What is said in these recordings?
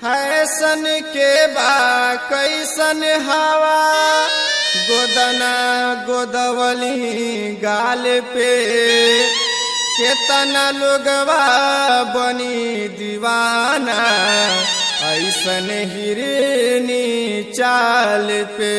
हैसन के बा कैसन हवा गोदना गोदवली गाल पे केतना लोगवा बनी दीवाना ऐसन हिरनी चाल पे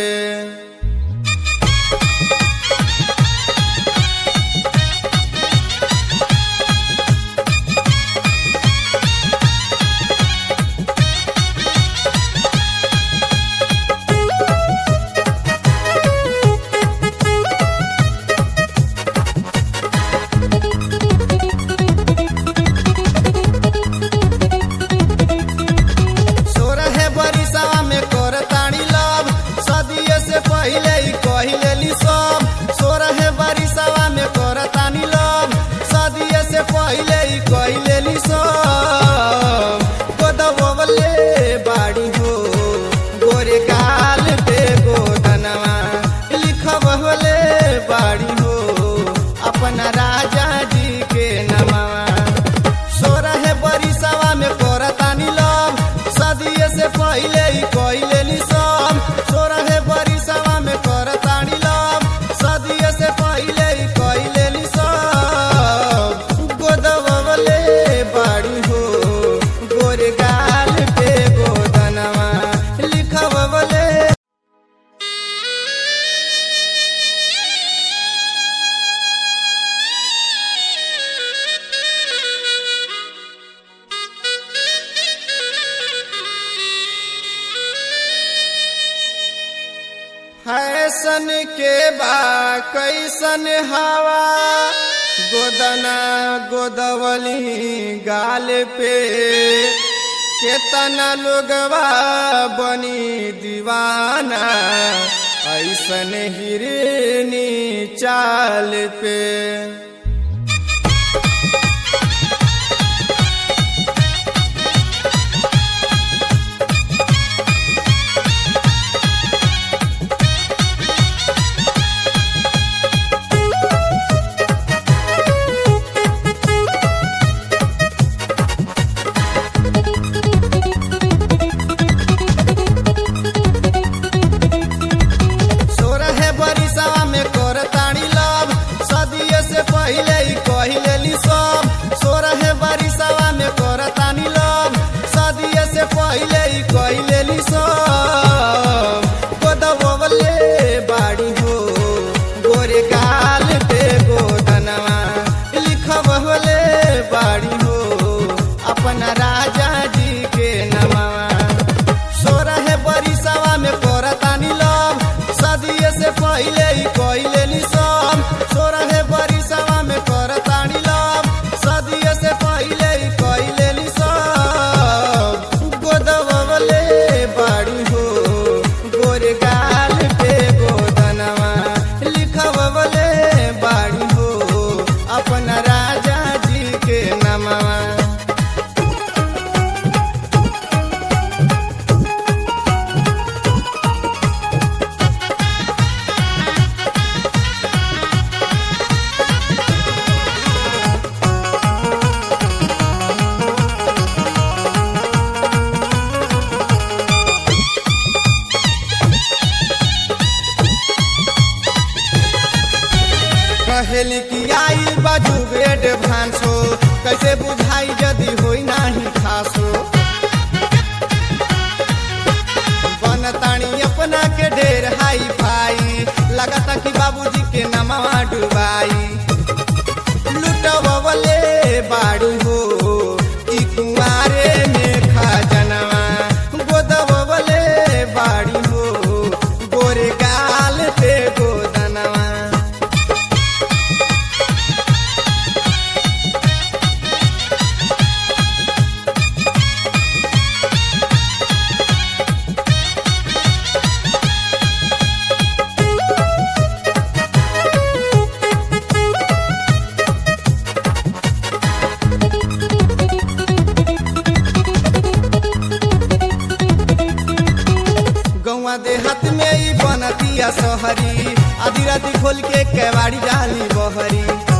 सोरहे बरिसवा में कर ताड़ी लव सदिये से पहिले ही कहिलेली सब सोरहे बरिसवा में कर तानी लव सदिये से पहिले ही कहिलेली सब गोदवले बाड़ी हो गोरे गाल पे गोदनवा लिखवले बाड़ी हो अपना राजा जी के नमवा सोरहे बरिसवा में करतानी लव सदिये से पहिले ही कइलेनी सब सोरहे बरिसवा में करतानी लव सदिये से पहिले ही कइलेनी सब गोदवले बाड़ी हो गोरे गाल पे गोदनवा लिखवले हैसन के बा कैसन हवा गोदना गोदवली गाल पे केतना लोगवा बनी दीवाना ऐसन हिरनी चाल पे सोरहे बरिसवा में कर ताड़ी लव सदिये से पहिले ही कहिलेली सब सोरहे बरिसवा में कर तानी लव सदिये से पहिले ही कहिलेली सब गोदवले बाड़ी हो गोरे गाल पे गोदनवा लिखवले बाड़ी हो अपना राजा जी के नमवा सोरहे बरिसवा में करतानी लव सदिये से पहिले ही कइलेनी सब सोरहे बरिसवा में करतानी लव सदिये से पहिले ही कइलेनी सब गोदवले बाड़ी हो गोरे गाल पे गोदनवा लिखवले बाड़ी हो अपना राजा जी के नमवा कहेली कि आई बाजू बेड भांसो कैसे बुझाई यदि होई नाही खासो बनतानी अपना के ढेर हाई फाई लगता कि बाबूजी के नमवा डुबाई लुटवले बाड़ू हो ई कुंवारे में खजनवा गोदवले बाड़ी हो गोरे गाल पे गोदनवा गौवा देहात में ही बनतिया सहरी आधी राती खोल के केवाड़ी डाली बहरी